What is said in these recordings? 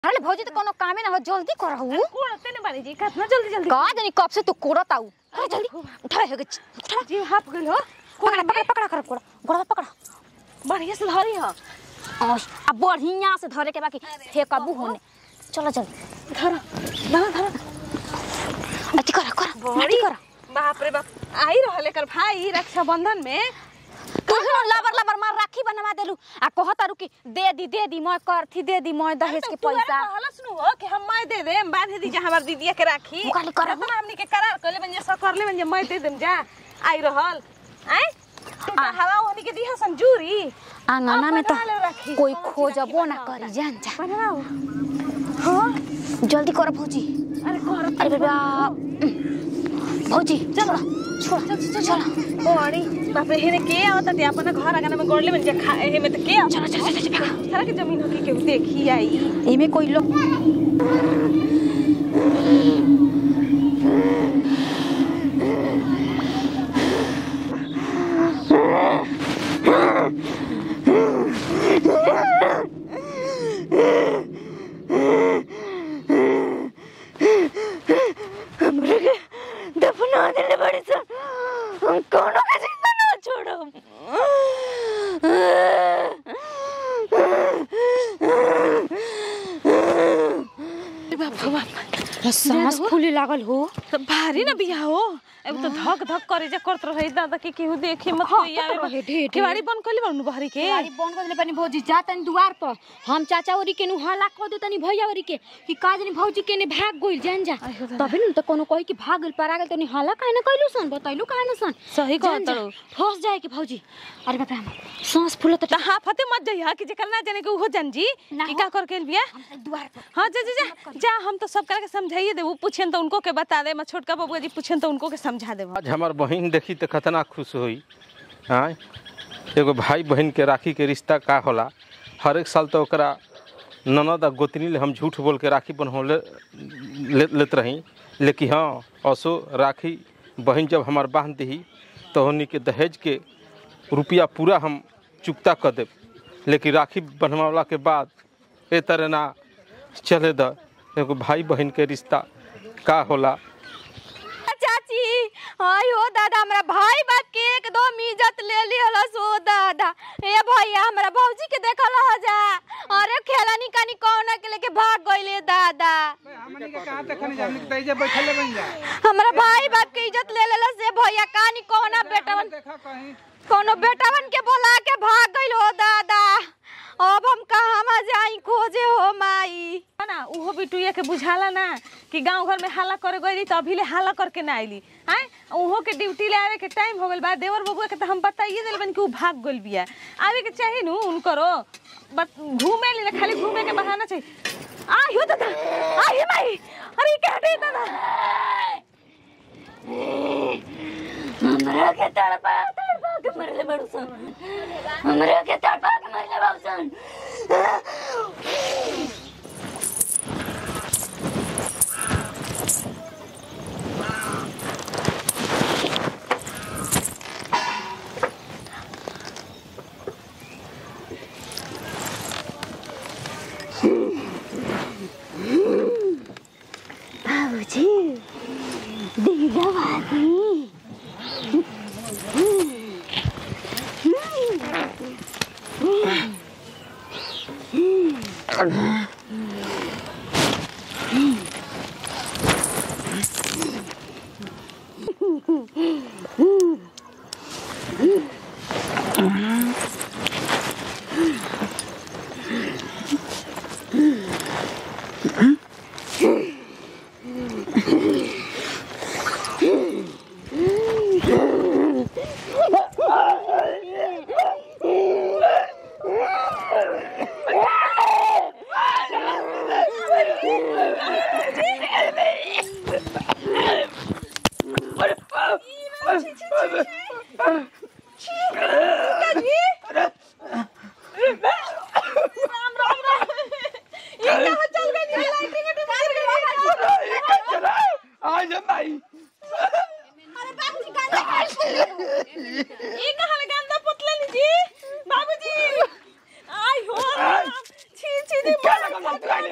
अरे भौजी तो कोनो कामे ना हो जल्दी करहु कोड़ते ने बानी जी कितना जल्दी जल्दी का जानी कब से तू कोड़त आऊ अरे जल्दी उठा हे उठा जी हाफ गइल हो पकड़ा पकड़ा पकड़ा कर कोड़ा गोड़ा पकड़ा बढ़िया से धरी हो और अब बढ़िया से धरे के बाकी फेंकबू होने चलो जल्दी धर धर धर अति कर कर बड़ी अति कर बाप रे बाप आई रहल एकर भाई रक्षाबंधन में तू लबर लबर मार राखी बनवा देलू आ कहत आरू कि दे दी दे दी मैं करथी दे दी मैं दहेज के पैसा कहलस नु हो कि हम मैं दे दे बांध दी जा हमर दीदिया के राखी वो खाली करब। अपना हमनी के करार कइले बन जा करले बन जा मैं दे देम जा आई रहल आय तू तो हवा होनी के दिहा संजूरी आंगना में तो बनवा ले राखी। कोई हाँ, खोजबो चाची ना बनाओ। करी जान जा बनवाओ हां जल्दी कर भौजी अरे कर अरे बाबा भौजी चलो छोड़ चलो बड़ी बाप रे हेने के आवता ते अपन घर आगना में गोड़ले बन जा खा हे में त के आवता चलो चलो चलो चलो सारा के जमीन हो के केहू देखी आई एमे कोई लोग दफना देले बड़ी सा हम कोनो के जिंदा ना छोड़म बाप रे बाप सांस फूले लागल हो तो भारी ना बिया हो अब तो धक धक करे जा करत रहे दादा के केहू देखे मत कोई हाँ, आवे तो रहे, ढेर, ढेर। केवाड़ी बंद कइले बानू बहरी के गाड़ी बंद कर देले पानी भौजी जा तनी दुआर पर हम चाचा ओरी के नु हला कर दे तनी भैया ओरी के कि का जनी भौजी के ने भाग गइल जान जा आइहो दादा। तबे न त कोनो कहि कि भाग गइल परा गइल तनी हला काहे न कइलू सन बतैलू काहे न सन सही जान कहत जा, रहो। फंस जाए कि भौजी अरे बाप रे हम सांस फूलत त हाँ फते मत जइहा कि जेकर ना जाने के उहो जान जी ना कि हो। का कर के बिया हम दुआर पर हाँ जा जा जा जा हम तो सब करके समझाइए दे वो पूछेन तो उनको के बता दे मैं छोटका बबुआ जी पूछेन तो उनको के समझा दे आज हमार बहन देखी तो कितना खुश हुई हाँ एगो भाई बहन के राखी के रिश्ता का होला हर एक साल तो ओकरा ननद आ गोतनी ले हम झूठ बोल के राखी बनौले ले, लेत रही लेकिन हाँ असो राखी बहन जब हमार बांध दी तो हमनी के दहेज के रुपया पूरा हम चुकता कर देब लेकिन राखी बनवाला के बाद ए तरह ना चले द एगो भाई बहन के रिश्ता का होला चाची आई हो दादा हमरा भाई बाप के एकदम इज्जत ले लिहल सो दादा ए भैया हमरा भौजी के देखल हो जा अरे खेलानी कानी कौन के लेके भाग गइले दादा हमनी के कहां तक खनी हमनी के तइजे बैठले बन जा हमरा भाई बाप के इज्जत ले लेला से भैया कानी कौना बेटवन देखा कहीं कोनो बेटवन के बोला के भाग गइल हो दादा अब हम कहाँ जाई खोजे हो माई ना उहो बिटुया के बुझाला ना कि गांव घर में हाला करे गई तो अभी ले हाला करके ना आइली आय उहो के ड्यूटी ले आवे के टाइम हो गइल बा देवर बबुआ के तो हम बताइए दिल बन कि उ भाग गइल बिया आवे के चाहिए नु उनकरो बट घूमे ले खाली घूमे के बहाना चाहिए आ यो दादा आ हे माई अरे क्या हटे दादा हमरा के तड़पा तड़पा के मरले बड़सन हमरा के तड़पा के मरले बाबूसन बाबूजी दीदा भाभी आज भाई ई कहां में गंदा पुतला लीजी बाबूजी आई हो छी छी दी क्या लगा मत गाली लगा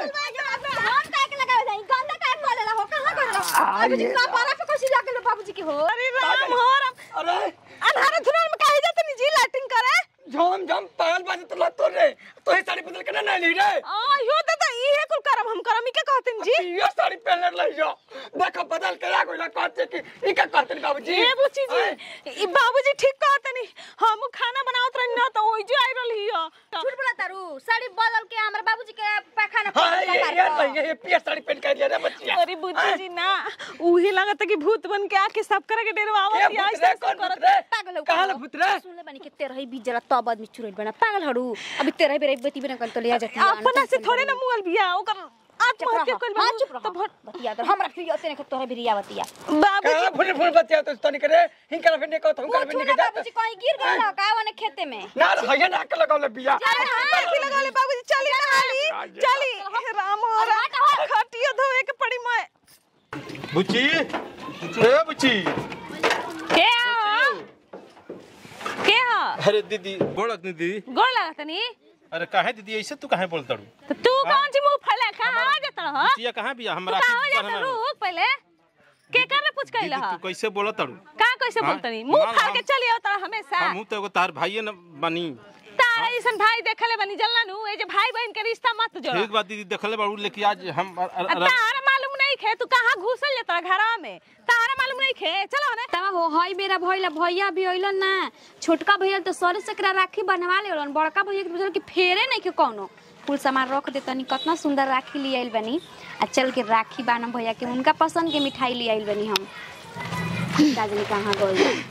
हम काहे के लगावे जाई गंदा काहे कर लेला हो कहां कर लेला बाबूजी का पारा पे कोसी लाके लो बाबूजी की हो अरे राम हो राम अरे अनहारे धुनार में काहे जाते नी जी लाइटिंग करे झम झम पागल बाजे तो लत रे तो ही साड़ी बदल के ना नहीं रे आ यो दादा इहे कुल करब हम करम ई के कहते जी ये साड़ी पहन ले जो देखो बदल के आ गइला कहते कि ई का कहते बाबूजी ए बुची जी ई बाबूजी ठीक कहते नी हम खाना बनावत रही ना तो ओइ जो आई रहली हो झूठ बोला तारू साड़ी बदल के हमर बाबूजी के पैखाना हां पर ये ये ये ये पिया साड़ी पहन के दिया रे बच्चिया अरे बुची जी ना उही लगत कि भूत बन के आके सब करे के डेरवा ये आवत या भूत रे कौन भूत रे पागल हो कहां ला भूत रे सुन ले बनी के तेरा ही बीच जरा तब आदमी चुरैल बना पागल हड़ू अभी तेरा ही बेरे बती बिना कल तो ले आ जाती अपना से थोड़े ना मुगल बिया ओकर आत्म हत्या कइल हां चुप तो रह भट बतिया तो हमरा फिर अतने के तोरा भी रिया बतिया बाबूजी कहां फुल फुल बच्चिया तो तनी करे हिंकर फिर को तुम कर पूछू फिर ना के जा बाबूजी कहीं गिर गइल का वने खेते में ना हया ना के लगावले बिया अरे हां की लगा ले बाबूजी चली ना हाली चली राम हो राम खटिया धोए के पड़ी मैं बुच्ची ए बुच्ची के हो के हो अरे दीदी बोलक नहीं दीदी गोड़ लागत नी अरे काहे दीदी ऐसे तू काहे बोलता रू तो तू कौन सी मुंह फैला कहां आ जात रह चिया कहाँ बिया तू हमरा कहां आ जात रुक पहले के कर पूछ दीदी कइला तू कैसे बोलत तारू का कैसे हाँ? बोलतनी मुंह हाँ, फाड़ हाँ। के चली आवत हमेशा हम तो एगो तार भाइये न बनी तारा जैसन भाई देखले बनी जल्ला नु ए जे भाई बहन के रिश्ता मत जोड़ ठीक बात दीदी देखले बाड़ू लेकिन आज हम अ- अ- अ- तारा मालूम नहीं खे तू कहां घुसल जतरा घरा में तारा मालूम नहीं खे चलो ना तब हो हई बेरा भइला भैया भी अइलन ना छोटका भैया तो सर सकरा राखी बनवा लेलन बड़का भैया के बुझल कि फेरे नहीं के कोनो कुल सामान रख दे तनी कितना सुंदर राखी ले आइल बनी आ चल के राखी बानम भैया के उनका पसंद के मिठाई ले आइल बनी हम दादी कहाँ गइल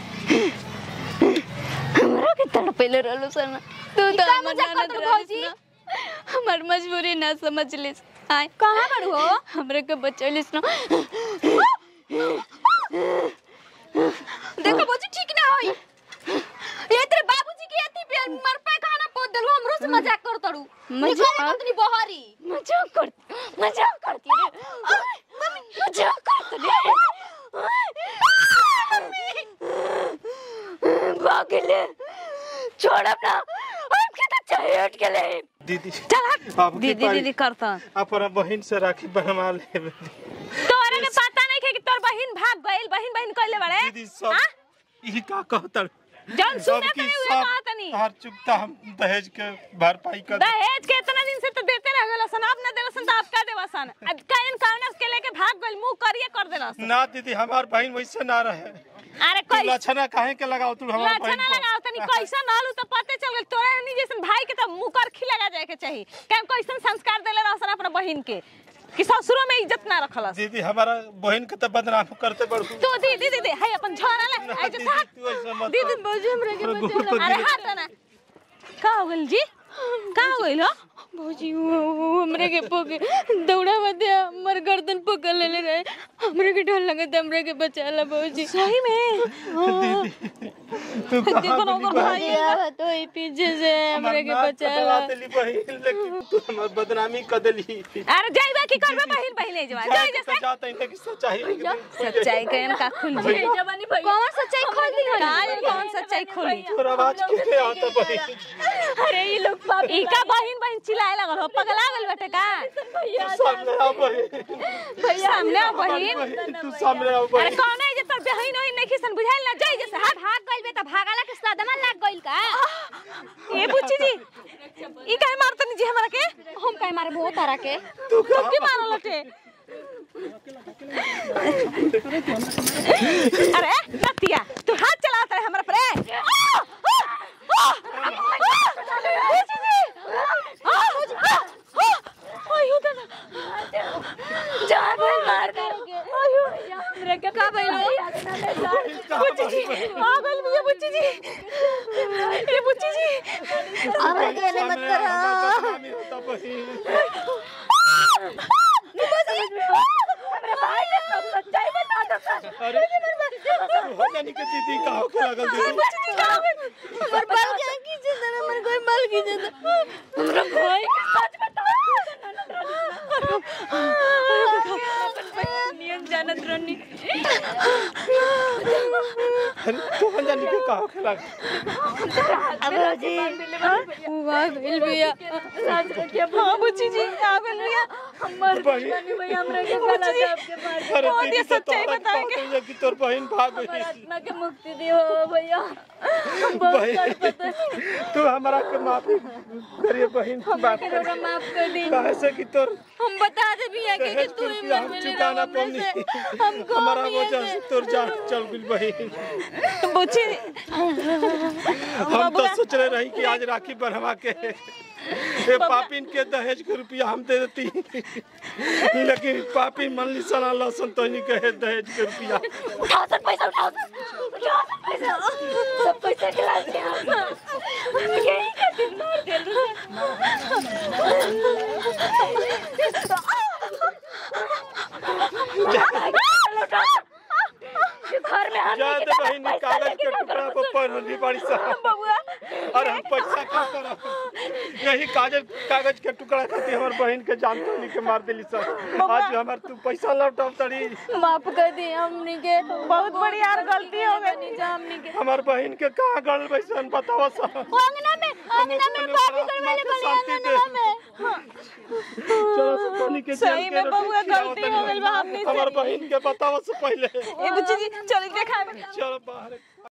हमरा के तड़पेले रहलो सन तू तो का हमर मजाक ननद करत रहलिस भौजी? ना। हमर मजबूरी ना समझ लिस आय कहाँ बड़ हो हमरे के बचलिस ना देखो बोजी ठीक ना होई ये तेरे बाबूजी की अथी पे मर पे खाना पोत देलू हमरो से मजाक कर तड़ू मजाक? निकल कंपनी बहारी मजाक कर मजाक करती रे मम्मी मजाक करती रे भागले छोड़ अपना हमके तो चाहिए हट के ले दीदी चल हट आपकी दीदी पारी- दीदी करता अपना बहन से राखी बनवा ले तोरे के पता नहीं खे कि तोर बहिन भाग गइल बहिन बहिन कइले बड़े दीदी सब हाँ? ई का कहता जौन सुने तनी उहे कहतनी हर चुकता हम दहेज के भरपाई कर दहेज के इतना दिन से तो देते रह गेल सन अब ना देल सन तो अब का देवा सन अब काइन काउनस के लेके भाग गइल मुंह करिए कर देला सन ना दीदी हमार बहन वैसे ना रहे अरे तू कैसे लछना काहे के लगाओ तू हमार लाछा बहन ना लगाओ तनी कैसा नालू तो पते चल गेल तोरे हनी जैसन भाई के तो मुंह कर खी लगा जाए के चाहिए कैम कैसन संस्कार देले रहसन अपना बहिन के कि ससुरो में इज्जत ना रखलस दीदी हमारा बहन के तो बदनाम करते बड़ू तू दीदी दीदी है अपन झोरा ले ना, आई जो दीदी, था तू ऐसा मत दीदी कर। बोझ हमरे के अरे बचा गुरु, अरे दीदी। हाथ ना का हो गेल जी का हो गेल हो भौजी वो वो हमरे के पोके दौड़ा मत हमर गर्दन पकड़ लेले रहे हमरे के डर लगत हमरे के बचाला भौजी सही में तू देखो ना ओकर भाई आवत होई पीछे से हमरे के बचाला बहन लेकिन तू हमार बदनामी कर देली अरे जाइबा की करबे बहिन बहिन जवा जाई जैसे जाता है कि सच्चाई सच्चाई कहन का खुल जी जवानी भई कौन सच्चाई खोल दी का जाने कौन सच्चाई खुली तोर आवाज के आता बहन अरे ये लोग पाप ई का बहिन बहिन चिल्लाए लगल हो पगला गेल बेटे का सामने आ बहन सामने आ बहिन बहन, तू सामने आ अरे बहन कौन है जे तोर बहिन होई नहीं किसन बुझाइल ना जाई जैसे हाथ भाग गइल बे त भागाला के सदमा लाग गइल का ए बुच्ची जी ई काहे मारतनी जी हमरा के हम काहे मारे बहुत तारा के तू तू की मारल लटे अरे नतिया तू हाथ चलाता है हमरा पर ए? आ! आ! आ! आ! बुच्ची जी! आ! आ! आ! आयो दादा जा भाई मार दे आयो हमरे के का भइल बुच्ची जी आ गइल बिया बुच्ची जी ए बुच्ची जी हमरे के ने मत करो बदनामी होता बहन अरे तू हो जानी के दीदी का हो के लगल दीदी हमर बाल के खींचे दे हमर कोई बाल खींचे दे हमरा भाई के सच बता नियम जानत रहनी अरे तू हो जानी के का हो के लगल अब जी हुआ गइल भैया हाँ बुच्ची जी आ गइल मर गई बानी भैया हमरा के गला दाब के मार के अरे बहुत दीदी ये तो सच्चाई तोहरा बताए कहते हैं कि तोर बहन भाग हमार गई आत्मा के मुक्ति दियो भैया हम बहुत बहन तड़पत तू हमारा के माफी करिए बहन की बात के रोगा माफ कर दी कहे से कि तोर हम बता दे भैया के कि दहेज तू के ही रुपया मर हम मिले चुका ना हमरे से पानी हमको हमारा भैया वजह से तोर जान चल गई बहन बुची हम तो सोच रहे रही कि आज राखी बनवा के ये पापिन के दहेज के रुपया हम दे देती लेकिन पापी मन ली सना लसन तो नहीं कहे दहेज के रुपया उठाओ सब पैसा उठाओ उठाओ सब पैसा सब पैसा खिला दिया यही का दिन मार दिया घर में हम जा दे बहन ई कागज के टुकड़ा पर पढ़ली बड़ी सा और हम पैसा का करब यही कागज कागज के टुकड़ा खातिर हमर बहन के जान तो के मार देली सर आज हमर तू पैसा लौटाव तड़ी माफ कर दी हमनी के बहुत बड़ी यार गलती हो गई हमनी के हमर बहन के कहाँ गल बैसन बतावा सर अंगना में अंगना में पापी करवाले बड़ी अंगना में चलो सब तोनी के जेल सही के में रोटी बबुआ खिलाओ गलती तनी। हो गइल बा हमनी से। हमर बहन के बतावा से पहले ए बुची जी चल देखा चलो बाहर